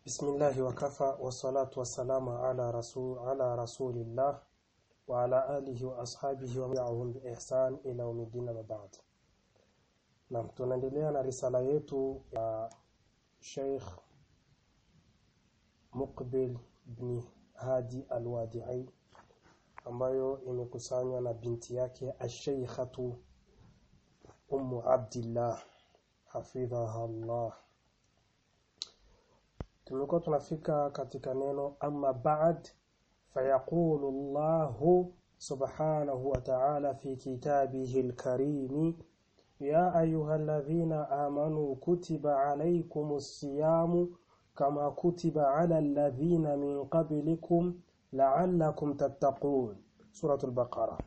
بسم الله وكفى والصلاة والسلام على رسول على رسول الله وعلى آله وأصحابه ومعهم بإحسان إلى يوم الدين وبعد Naam tunaendelea na risala yetu ya Sheikh Muqbil ibn Hadi Al-Wadi'i ambayo imekusanywa na binti yake Ash-Shaykhatu Ummu Abdillah hafidhaha Allah tumekuwa tunafika katika neno amma ba'd fayaqulu Allahu subhanahu wa ta'ala fi kitabihi al-karim يا أيها الذين آمنوا كتب عليكم الصيام كما كتب على الذين من قبلكم لعلكم تتقون سورة البقرة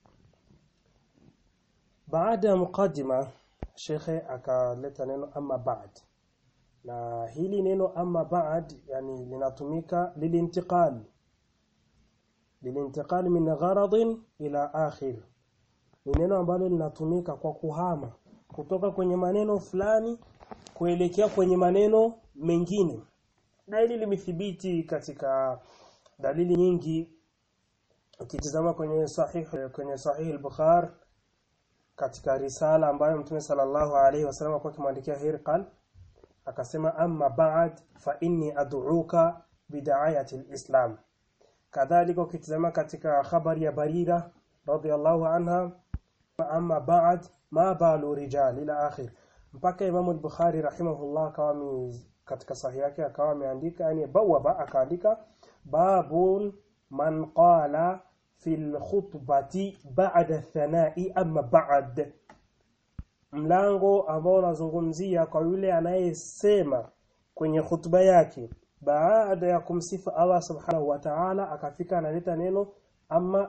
بعد مقدمة شيخ akaleta neno amma ba'd na hili neno amma ba'd yani linatumika lilintiqal lilintiqal min gharadin ila akhir ni neno ambalo linatumika kwa kuhama kutoka kwenye maneno fulani kuelekea kwenye maneno mengine na hili limethibiti katika dalili nyingi ukitizama kwenye sahih kwenye sahih al-Bukhari katika risala ambayo Mtume sallallahu alaihi wasallam kwa kimwandikia Hirqal akasema amma ba'd fa inni ad'uka bid'ayati al-islam kadhalika ukitizama katika habari ya Barira radhiyallahu anha amma ba'd ma balu rijal ila akhir mpaka Imam al-Bukhari rahimahullah akawa katika sahihi yake akawa ameandika yani bawaba akaandika babun man qala fil khutbati ba'da thana'i amma ba'd mlango ambao unazungumzia kwa yule anayesema kwenye khutba yake baada ya kumsifu Allah subhanahu wa ta'ala akafika analeta neno amma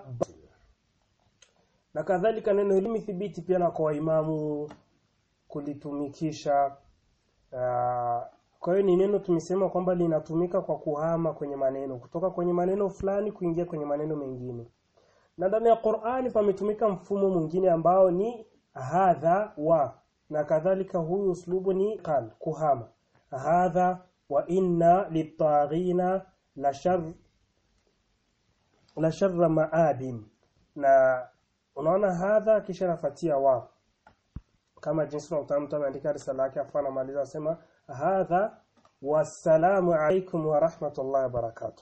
na kadhalika neno hili limethibiti pia na kwa imamu kulitumikisha uh, kwa hiyo ni neno tumesema kwamba linatumika kwa kuhama kwenye maneno kutoka kwenye maneno fulani kuingia kwenye maneno mengine na ndani ya Qur'ani pametumika mfumo mwingine ambao ni hadha wa na kadhalika huyu uslubu ni qal kuhama hadha wa inna litaghina la shar la sharra ma'abin na unaona hadha kisha nafatia wa kama jinsi tunamtamu ameandika risala yake afa anamaliza asema hadha wassalamu alaikum wa rahmatullahi wa barakatuh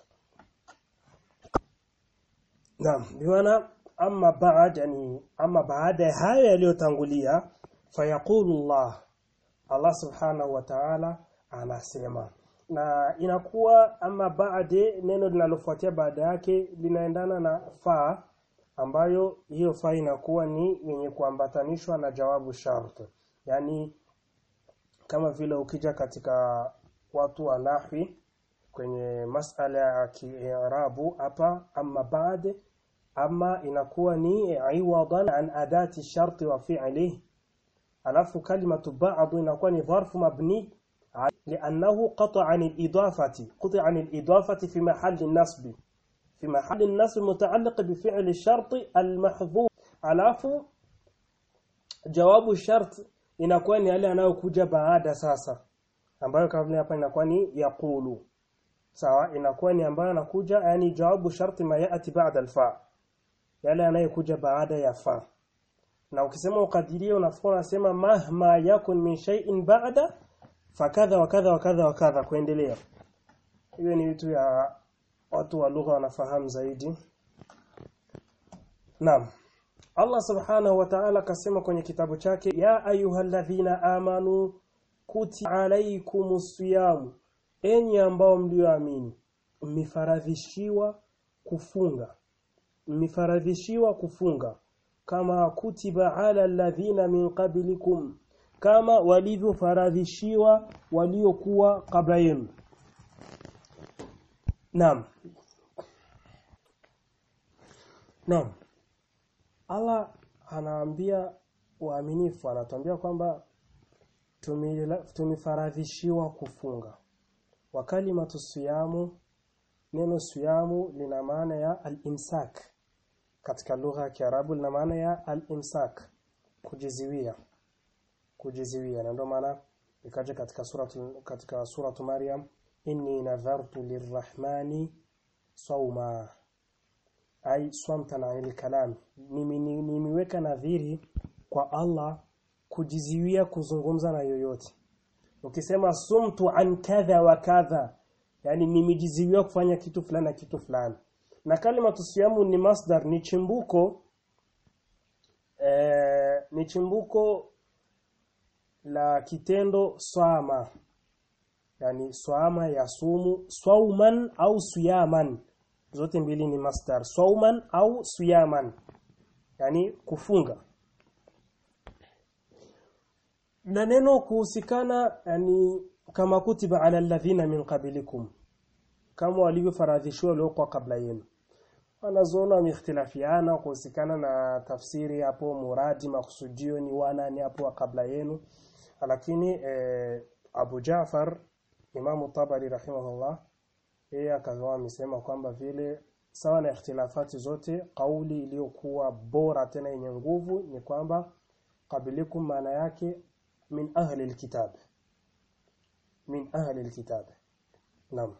Naam biwana amma ba'd yani amma baada ya hayo yaliyotangulia fayaqulu Allah Allah subhanahu wa ta'ala anasema na inakuwa ama baade neno linalofuatia baada yake linaendana na fa ambayo hiyo fa inakuwa ni yenye kuambatanishwa na jawabu shart yani kama vile ukija katika watu wa nahwi kwenye masala ya kiarabu hapa amma baad ama inakuwa ni iwadan an adati shart wa fi'lihi alafu kalimatu ba'd inakuwa ni dharfu mabni لأنه قطع عن الإضافة قطع عن الإضافة في محل النصب في محل النصب متعلق بفعل الشرط المحذوف alafu jawabu shart inakuwa ni yale anayokuja baada sasa ambayo kama vile hapa inakuwa ni yaqulu sawa inakuwa ni ambayo anakuja yani jawabu sharti ma yati baada alfa yale anayokuja baada ya fa na ukisema ukadiria unafaa unasema mahma yakun min shay'in ba'da fakadha wa kadha wa kadha wa kadha kuendelea hiyo ni vitu ya watu wa lugha wanafahamu zaidi Naam Allah subhanahu wa ta'ala kasema kwenye kitabu chake ya ayyuhalladhina amanu kuti alaykumus siyam enyi ambao mlioamini mmefaradhishiwa kufunga mmefaradhishiwa kufunga kama kutiba ala alladhina min qablikum kama walivyofaradhishiwa waliokuwa kabla yenu Naam Naam Allah anaambia waaminifu anatuambia kwamba tumefaradhishiwa kufunga wa kalimatu siyamu neno siyamu lina maana ya al-imsak katika lugha ya Kiarabu lina maana ya al-imsak kujiziwia kujiziwia na ndio maana ikaja katika suratu katika suratu Maryam inni nadhartu lirrahmani sawma ay swamtan anil kalam nimiweka nadhiri kwa Allah kujiziwia kuzungumza na yoyote ukisema sumtu an kadha wa kadha yani nimejiziwia kufanya kitu fulani na kitu fulani na kalima tusiyamu ni masdar ni chimbuko eh, ni chimbuko la kitendo swama yani swama ya sumu swauman au suyaman zote mbili ni masdar swauman au suyaman yani kufunga na neno kuhusikana yani kama kutiba ala alladhina min qablikum kama walivyofaradhishiwa waliokuwa kabla yenu wanazoona wameikhtilafiana kuhusikana na tafsiri hapo muradi makusudio ni wanani hapo kabla yenu lakini eh, Abu Jafar Imam Tabari rahimahullah yeye akawa amesema kwamba vile sawa na ikhtilafati zote kauli iliyokuwa bora tena yenye nguvu ni kwamba qabilikum maana yake min ahli alkitab min ahli alkitab naam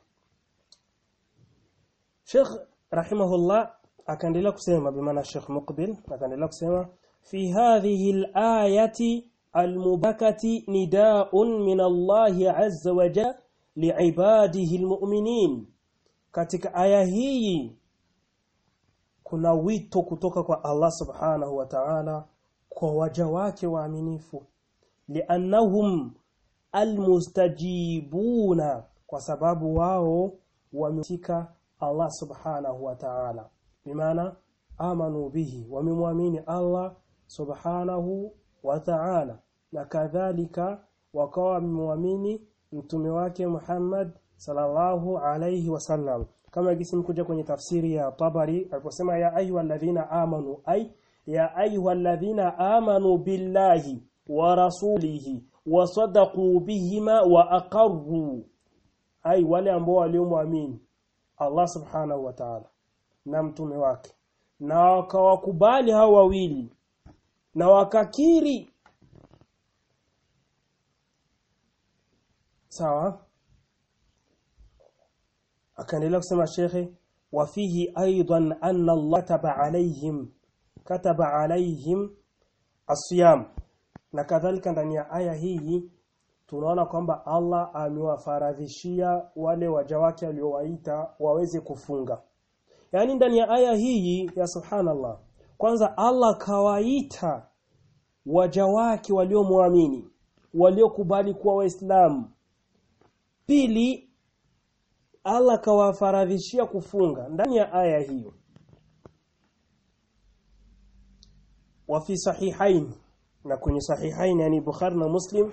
Sheikh rahimahullah akaendelea kusema bimaana Sheikh Muqbil akaendelea kusema fi hadhihi al-ayati al-mubakati nidaa'un min Allah azza wa jalla li'ibadihi al-mu'minin katika aya hii kuna wito kutoka kwa Allah subhanahu wa ta'ala kwa waja wake waaminifu li'annahum almustajibuna kwa sababu wao wametika Allah subhanahu wa ta'ala bimaana amanu bihi wamemwamini Allah subhanahu wa ta'ala na kadhalika wakawa wamemwamini mtume wake Muhammad sallallahu alayhi wasallam kama gisi mkuja kwenye tafsiri ya Tabari aliposema ya ayyuhalladhina amanu ay ya ayyuhalladhina amanu billahi wa rasulihi wa sadaqu bihima wa aqarru ay wale ambao waliomwamini Allah subhanahu wa ta'ala na mtume wake na wakawakubali hao wawili na wakakiri sawa akaendelea kusema shekhe wafihi aidan anna Allah kataba alaihim kataba alaihim asiyam na kadhalika ndani ya aya hii tunaona kwamba Allah amewafaradhishia wale waja wake aliowaita waweze kufunga yaani ndani ya aya hii ya subhanallah kwanza Allah kawaita waja wake waliomwamini waliokubali kuwa waislamu pili Allah kawafaradhishia kufunga ndani ya aya hiyo wa fi sahihain na kwenye sahihain yani Bukhari na Muslim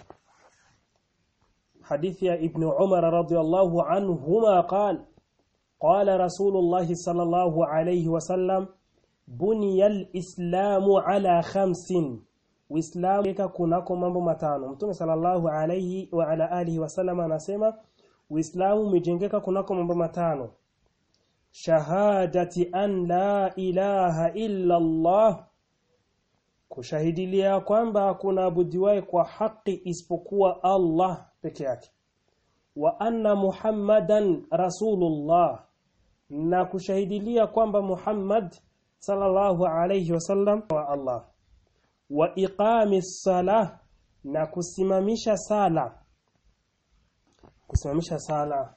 حديث يا ابن عمر رضي الله عنهما قال قال رسول الله صلى الله عليه وسلم بني الإسلام على خمس وإسلام yeka kunako mambo matano Mtume sallallahu alayhi wa ala alihi wasallam anasema Uislamu umejengeka kunako mambo matano shahadati an la ilaha illa Allah kushahidilia kwamba hakuna abudiwaye kwa haki isipokuwa Allah peke yake wa anna muhammadan rasulullah na kushahidilia kwamba Muhammad sallallahu alayhi wasallam wa Allah wa iqami salah na kusimamisha sala kusimamisha sala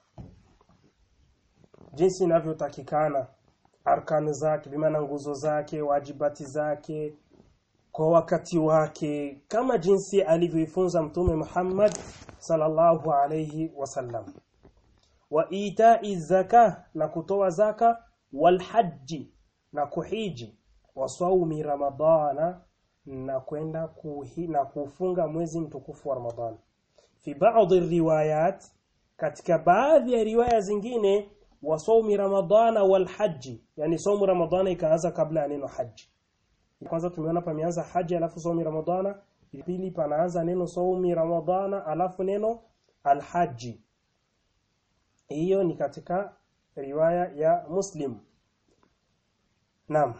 jinsi inavyotakikana arkani zake bimaana nguzo zake wajibati zake kwa wakati wake kama jinsi alivyoifunza mtume Muhammad sallallahu alayhi wasallam wa itai zaka na kutoa zaka wal haji na kuhiji wa saumi ramadana na kwenda kuhi, na kufunga mwezi mtukufu wa Ramadhan fi baadhi riwayat katika baadhi ya riwaya zingine wa saumi ramadana wal haji yani saumu ramadana ikaanza kabla ya neno haji kwanza tumeona pameanza haji alafu saumi ramadana pili panaanza neno saumi ramadana alafu neno alhaji hiyo ni katika riwaya ya muslim naam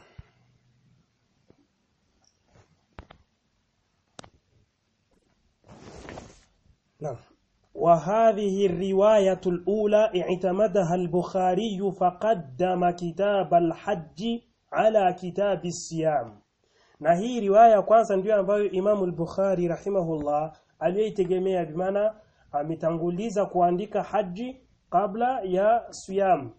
naam وهذه الرواية الأولى اعتمدها البخاري فقدم كتاب الحج على كتاب الصيام na hii riwaya ya kwanza ndiyo ambayo Imamu al-Bukhari rahimahullah aliyeitegemea bimaana ametanguliza kuandika haji kabla ya siyam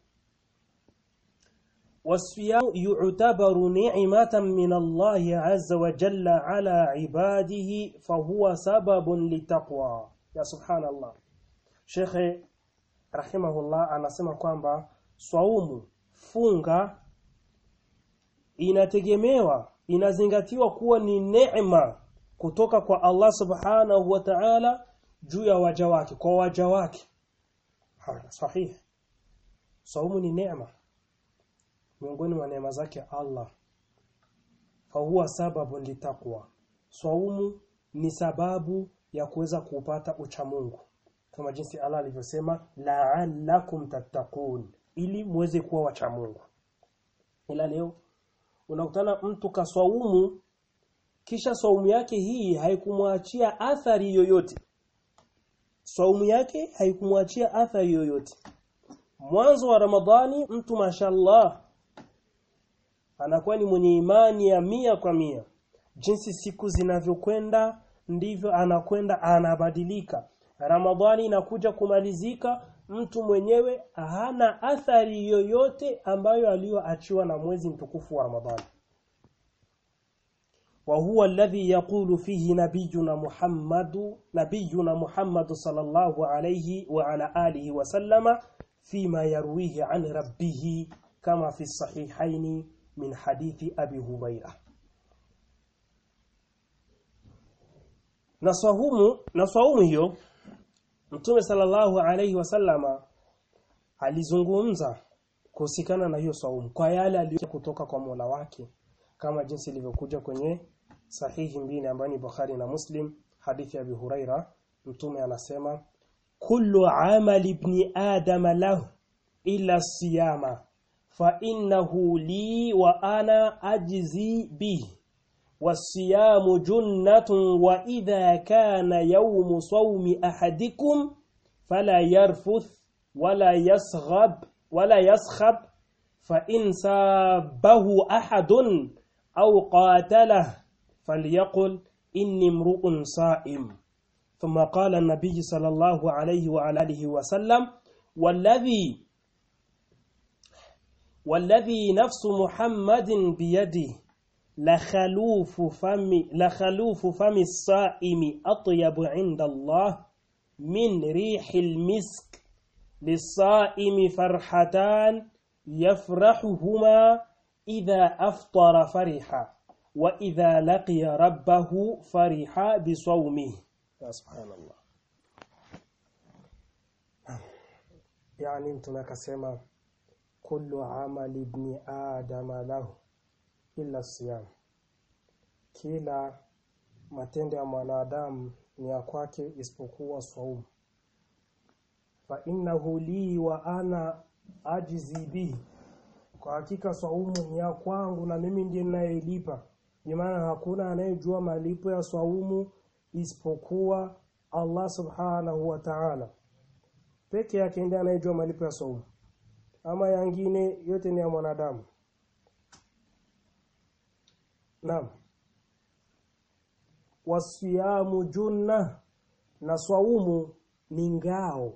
والصيام يعتبر نعمة من الله عز وجل على عباده فهو سبب للتقوى ya subhanallah Sheikh rahimahullah anasema kwamba swaumu funga inategemewa inazingatiwa kuwa ni neema kutoka kwa Allah subhanahu wa ta'ala juu ya waja wake kwa waja wake sahihi saumu ni neema miongoni mwa neema zake Allah fahuwa sababu litakwa saumu ni sababu ya kuweza kupata uchamungu kama jinsi Allah alivyosema la'allakum tattaqun ili muweze kuwa wachamungu ila leo unakutana mtu kaswaumu kisha swaumu yake hii haikumwachia athari yoyote swaumu yake haikumwachia athari yoyote mwanzo wa Ramadhani mtu mashallah anakuwa ni mwenye imani ya mia kwa mia jinsi siku zinavyokwenda ndivyo anakwenda anabadilika Ramadhani inakuja kumalizika mtu mwenyewe hana athari yoyote ambayo aliyoachiwa na mwezi mtukufu wa Ramadhani وهو الذي يقول فيه نبينا محمد نبينا محمد صلى الله عليه وعلى آله وسلم فيما يرويه عن ربه كما في الصحيحين من حديث أبي هريرة naswahumu naswahumu hiyo Mtume sallallahu alayhi wasallama alizungumza kuhusikana na hiyo swaumu kwa yale aliyo kutoka kwa Mola wake kama jinsi ilivyokuja kwenye sahihi mbili ambayo ni Bukhari na Muslim hadithi ya Abi Huraira Mtume anasema kullu amali ibn adam lahu illa siyama fa innahu li wa ana ajzi bihi والصيام جنة وإذا كان يوم صوم أحدكم فلا يرفث ولا يصغب ولا يصخب فإن سابه أحد أو قاتله فليقل إني امرؤ صائم ثم قال النبي صلى الله عليه وعلى آله وسلم والذي والذي نفس محمد بيده لخلوف فم لخلوف فم الصائم أطيب عند الله من ريح المسك للصائم فرحتان يفرحهما إذا أفطر فرحا وإذا لقي ربه فرحا بصومه يا سبحان الله يعني انتم كسما كل عمل ابن آدم له illa siyam kila matendo ya mwanadamu ni ya kwake isipokuwa swaumu fa innahu li wa ana ajizi bihi kwa hakika swaumu ni ya kwangu na mimi ndiye ninayelipa maana hakuna anayejua malipo ya swaumu isipokuwa Allah subhanahu wa ta'ala peke yake ndiye anayejua malipo ya swaumu ama yangine yote ni ya mwanadamu Naam. Wasiyamu junna na swaumu ni ngao.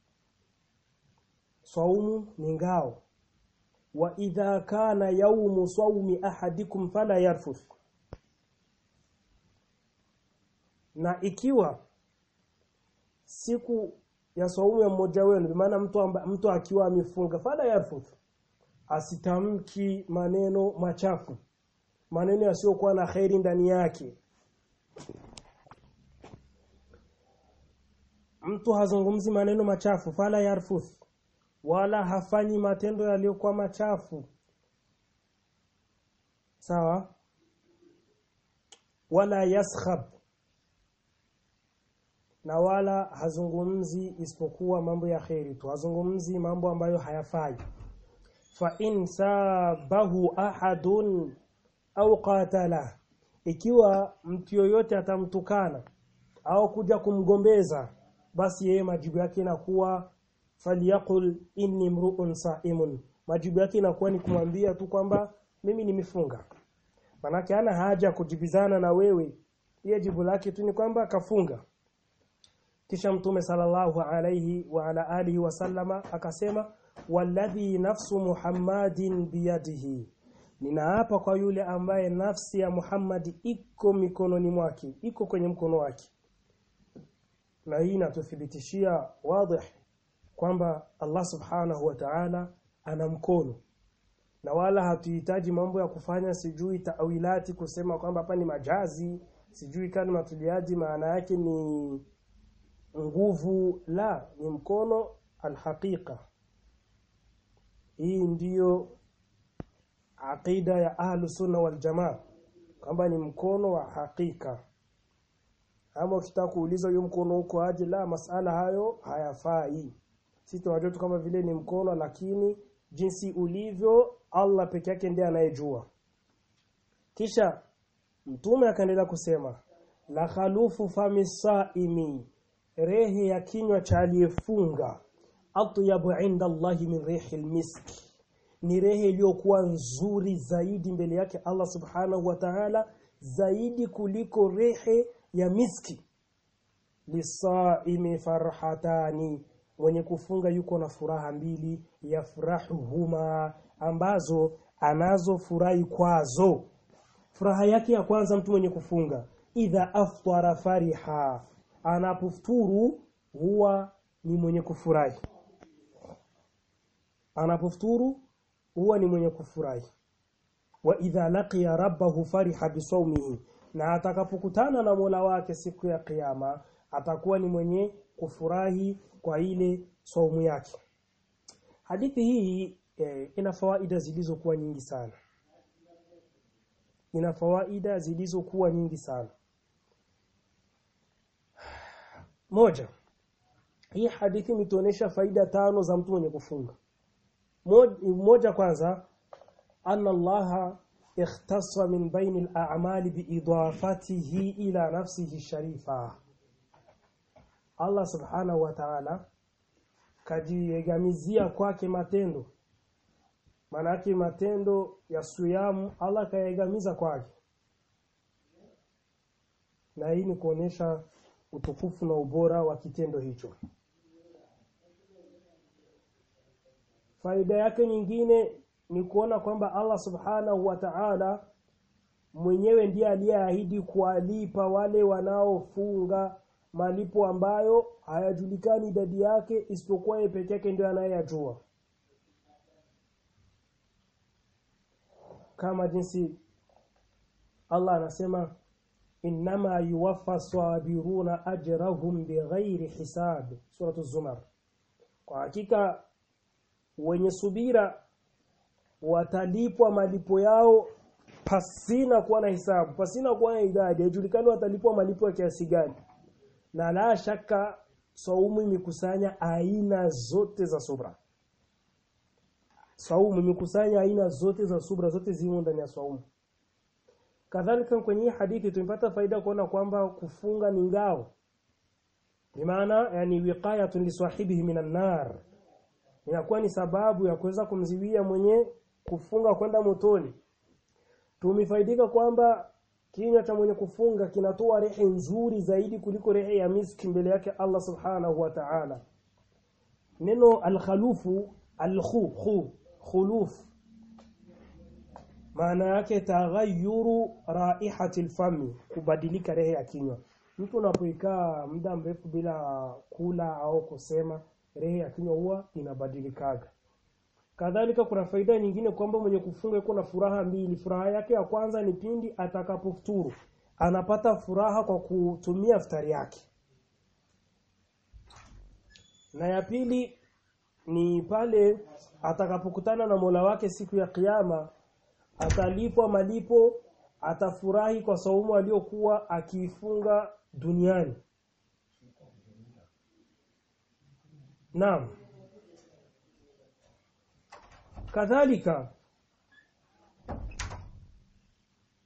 Swaumu ni ngao. Wa idha kana yaumu sawmi ahadikum fala yarfuth. Na ikiwa siku ya swaumu ya mmoja wenu maana mtu amba, mtu akiwa amefunga fala yarfuth asitamki maneno machafu maneno yasiyokuwa na khairi ndani yake mtu hazungumzi maneno machafu fala yarfuth wala hafanyi matendo yaliyokuwa machafu sawa wala yaskhab na wala hazungumzi isipokuwa mambo ya kheri tu hazungumzi mambo ambayo hayafai fa in sabahu ahadun au qatala ikiwa mtu yoyote atamtukana au kuja kumgombeza basi yeye majibu yake inakuwa falyaqul inni mru'un sa'imun majibu yake inakuwa ni kumwambia tu kwamba mimi nimefunga manake hana haja kujibizana na wewe yeye jibu lake tu ni kwamba kafunga kisha mtume sallallahu alayhi wa ala alihi wasallama akasema walladhi nafsu muhammadin biyadihi ninaapa kwa yule ambaye nafsi ya Muhammad iko mikononi mwake iko kwenye mkono wake na hii inatuthibitishia wazi kwamba Allah subhanahu wa ta'ala ana mkono na wala hatuhitaji mambo ya kufanya sijui tawilati kusema kwamba hapa ni majazi sijui kani matuliaji maana yake ni nguvu la ni mkono alhaqiqa hii ndiyo aqida ya ahlu sunna wal jamaa kwamba ni mkono wa hakika ama ukitaka kuuliza hiyo mkono uko aje la masala hayo hayafai sisi tunajua tu kama vile ni mkono lakini jinsi ulivyo Allah peke yake ndiye anayejua kisha mtume akaendelea kusema la khalufu fami saimi rehe ya kinywa cha aliyefunga atyabu inda Allahi min rihi miski ni rehe iliyokuwa nzuri zaidi mbele yake Allah subhanahu wa ta'ala zaidi kuliko rehe ya miski lisaimi farhatani mwenye kufunga yuko na furaha mbili yafrahuhuma ambazo anazofurahi kwazo furaha yake ya kwanza mtu mwenye kufunga idha aftara fariha anapofuturu huwa ni mwenye kufurahi anapofuturu huwa ni mwenye kufurahi wa idha laqiya rabbahu fariha bisawmihi na atakapokutana na Mola wake siku ya kiyama atakuwa ni mwenye kufurahi kwa ile saumu yake hadithi hii eh, ina fawaida zilizokuwa nyingi sana ina fawaida zilizokuwa nyingi sana moja hii hadithi imetuonesha faida tano za mtu mwenye kufunga moja kwanza anna allaha ikhtassa min baini al-a'mali biidafatihi ila nafsihi sharifa Allah subhanahu wa ta'ala kajiegamizia kwake matendo manake matendo ya suyamu Allah kaegamiza kwake na hii ni kuonesha utukufu na ubora wa kitendo hicho faida yake nyingine ni kuona kwamba Allah subhanahu wa ta'ala mwenyewe ndiye aliyeahidi kuwalipa wale wanaofunga malipo ambayo hayajulikani idadi yake isipokuwa yeye peke yake ndiye anayeyajua kama jinsi Allah anasema innama yuwaffa sabiruna ajrahum bighairi hisab suratu zumar kwa hakika wenye subira watalipwa malipo yao pasina kuwa na hisabu pasina kuwa na idadi haijulikani watalipwa malipo ya kiasi gani na la shaka saumu imekusanya aina zote za subra saumu imekusanya aina zote za subra zote zimo ndani ya saumu kadhalika kwenye hadithi tumepata faida kuona kwamba kufunga ni ngao bimaana yani wiqayatun lisahibihi minan nar inakuwa ni sababu ya kuweza kumziwia mwenye kufunga kwenda motoni tumefaidika kwamba kinywa cha mwenye kufunga kinatoa rehe nzuri zaidi kuliko rehe ya miski mbele yake Allah subhanahu wa ta'ala neno al-khalufu al-khu khu khuluf maana yake taghayyuru raihati al-fami kubadilika rehe ya kinywa mtu unapoikaa muda mrefu bila kula au kusema rehe ya kinywa huwa inabadilikaga kadhalika kuna faida nyingine kwamba mwenye kufunga yuko na furaha mbili furaha yake ya kwanza ni pindi atakapofuturu anapata furaha kwa kutumia futari yake na ya pili ni pale atakapokutana na Mola wake siku ya kiyama atalipwa malipo atafurahi kwa saumu aliyokuwa akiifunga duniani Naam kadhalika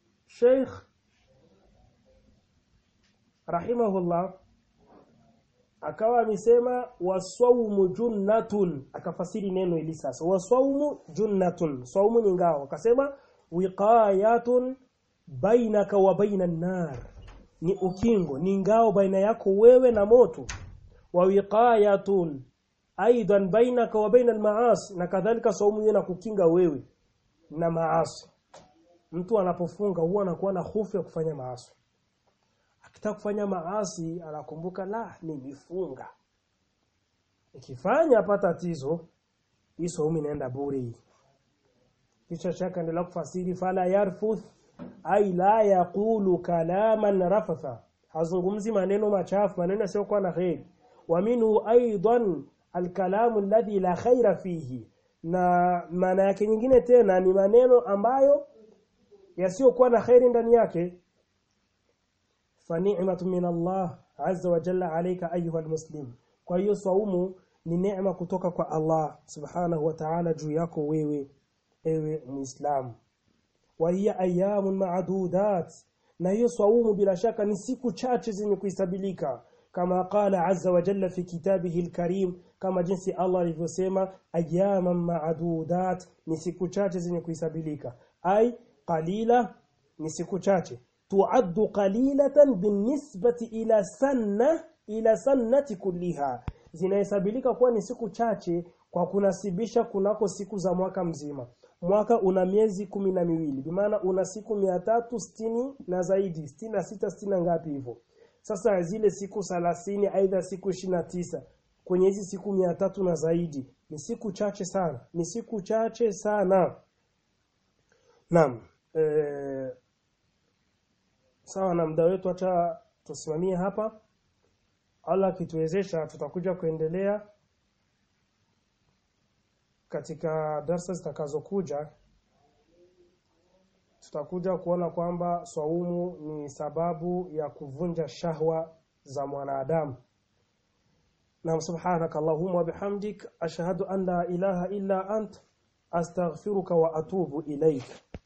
Sheikh rahimahullah akawa amesema wasawmu junnatun akafasiri neno hili sasa wasawmu junnatun saumu ni ngao akasema wiqayatun bainaka wa baina nar ni ukingo ni ngao baina yako wewe na moto wa wiqayatun aidan bainaka wa baina almaasi na kadhalika saumu hiyo kukinga wewe na maasi mtu anapofunga huwa anakuwa na hofu ya kufanya maasi akitaka kufanya maasi anakumbuka la nimefunga ikifanya hapa tatizo hii saumu inaenda bure hii kisha shaka endelea kufasiri fala yarfuth ai la yaqulu kalaman rafatha hazungumzi maneno machafu maneno yasiyokuwa na kheri wa minhu aidan alkalamu alladhi la khaira fihi na maana yake nyingine tena ni maneno ambayo yasiyokuwa na kheri ndani yake fani'matu min Allah azza wa jalla alayka ayuha almuslim kwa hiyo saumu ni neema kutoka kwa Allah subhanahu wa ta'ala juu yako wewe ewe muislamu wa hiya ayamun ma'dudat na hiyo saumu bila shaka ni siku chache zenye kuhesabilika kama qala azza wa jalla fi kitabihi alkarim kama jinsi Allah alivyosema ayaman ma'dudat ni siku chache zenye kuhesabilika ai qalila ni siku chache tuaddu qalilatan binisbati ila sanna ila sannati kulliha zinahesabilika kuwa ni siku chache kwa kunasibisha kunako siku za mwaka mzima mwaka una miezi kumi na miwili bimaana una siku mia tatu sitini na zaidi sitini na sita sitini na ngapi hivyo sasa zile siku thelathini aidha siku ishirini na tisa kwenye hizi siku mia tatu na zaidi ni siku chache sana ni siku chache sana naam e, sawa na muda wetu acha tusimamie hapa Allah akituwezesha tutakuja kuendelea katika darsa zitakazokuja tutakuja kuona kwamba swaumu ni sababu ya kuvunja shahwa za mwanadamu na subhanaka allahumma wa bihamdik ashhadu an la ilaha illa ant astaghfiruka wa atubu ilaik